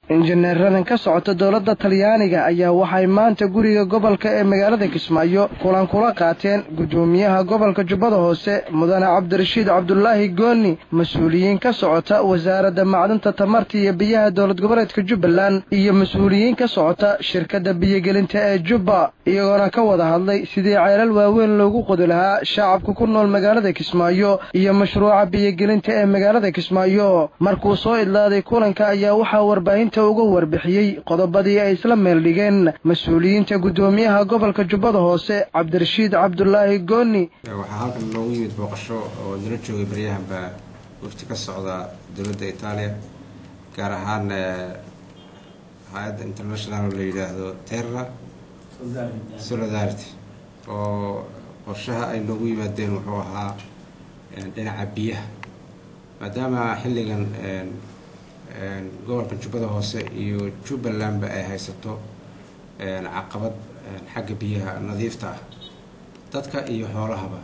injineeradan ka socota dowladda talyaaniga ayaa waxay maanta guriga gobolka ee magaalada kismaayo kulan kula qaateen guddoomiyaha gobolka jubbada hoose mudane cabdirashiid cabdulaahi gooni mas-uuliyiin ka socota wasaaradda macdanta tamarta iyo biyaha dowlad goboleedka jubbaland iyo mas-uuliyiin ka socota shirkadda biyogelinta ee jubba iyagoona ka wada hadlay sidii ceelal waaweyn loogu qodi lahaa shacabka ku nool magaalada kismaayo iyo mashruuca biyogelinta ee magaalada kismaayo markuu soo idlaaday kulanka ayaa waxaa warbaahinta uga warbixiyey qodobadii ay isla meel dhigeen mas-uuliyiinta guddoomiyaha gobolka jubbada hoose cabdirashiid cabdulaahi gooni waxaa halkan noogu yimid booqasho oo nala joogay baryahanba wafti ka socda dowladda itaaliya gaar ahaan hay-adda international oo la yidhaahdo terra solidarity oo qorshaha ay noogu yimaadeen wuxuu ahaa dhinaca biyaha maadaama xilligan gobolka jubbada hoose iyo jubbalandba ay haysato caqabad xagga biyaha nadiifta ah dadka iyo xoolahaba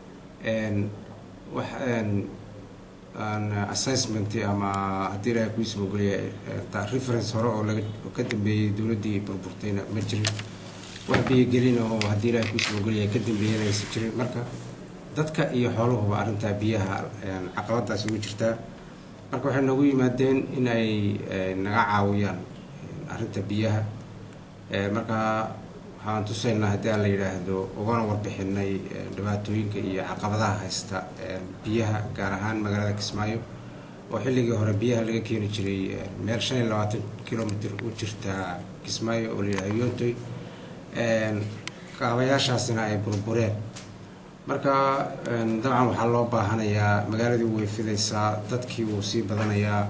wax assessment ama haddii ilahay kuiisa mogoliya reference hore oo laga ka dambeeyey dowladdii burburtayna ma jirin wax biyogelin oo haddii ilahay kuiisa mogoliya ka dambeeyana aysan jirin marka dadka iyo xoolahuba arrintaa biyaha caqabadaasi ugu jirtaa marka waxay noogu yimaadeen in ay naga caawiyaan arrinta biyaha marka waxaan tusaynaa haddii aan la yidhaahdo ugana warbixinay dhibaatooyinka iyo caqabadaha haysta biyaha gaar ahaan magaalada kismaayo oo xilligii hore biyaha laga keeni jiray meel shan iyo labaatan kilomitr u jirta kismaayo oo la yidhahdo yontoy kaabayaashaasina ay burbureen marka dabcan waxaa loo baahanayaa magaaladii way fidaysaa dadkii wuu sii badanayaa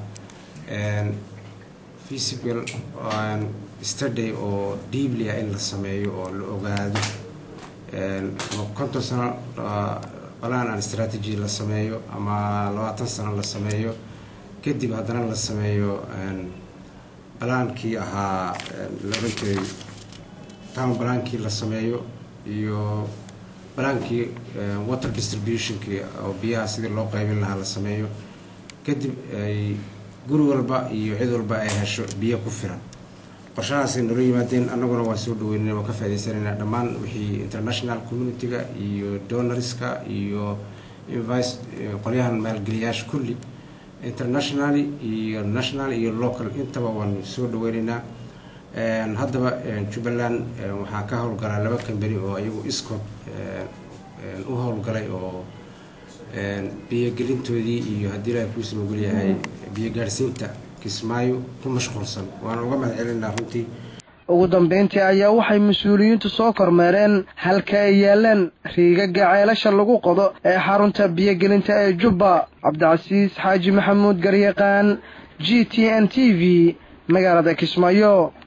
physical study oo deeply ah in la sameeyo oo la ogaado ama konton sano balaan aan strategy la sameeyo ama labaatan sano la sameeyo kadib haddana la sameeyo balaankii ahaa la oran jiray town balaankii la sameeyo iyo balaankii water distributionkii oo biyaha sidii loo qaybin lahaa la sameeyo kadib ay guri walba iyo cid walba ay hesho biyo ku filan qorshahaasay noola yimaadeen annaguna waan soo dhaweynana waan ka faaidaysanayna dhammaan wixii international community-ga iyo donorska iyo invice qolyahan maalgeliyaasha kulli internationally iyo national iyo local intaba waan soo dhaweynaynaa haddaba jubbaland waxaa ka howlgalaa laba kambani oo iyagu iscod u howlgalay oo biyogelintoodii iyo haddii ilahay kuisa mogolyahay biyo gaadhsiinta kismaayo ku mashquulsan waana uga mahad celinaa runtii ugu dambeyntii ayaa waxay mas-uuliyiintu soo kormeereen halka ay yaalaan riigaga ceelasha lagu qodo ee xarunta biyogelinta ee jubba cabdicasiis xaaji maxamuud garyaqaan g t n t v magaalada kismaayo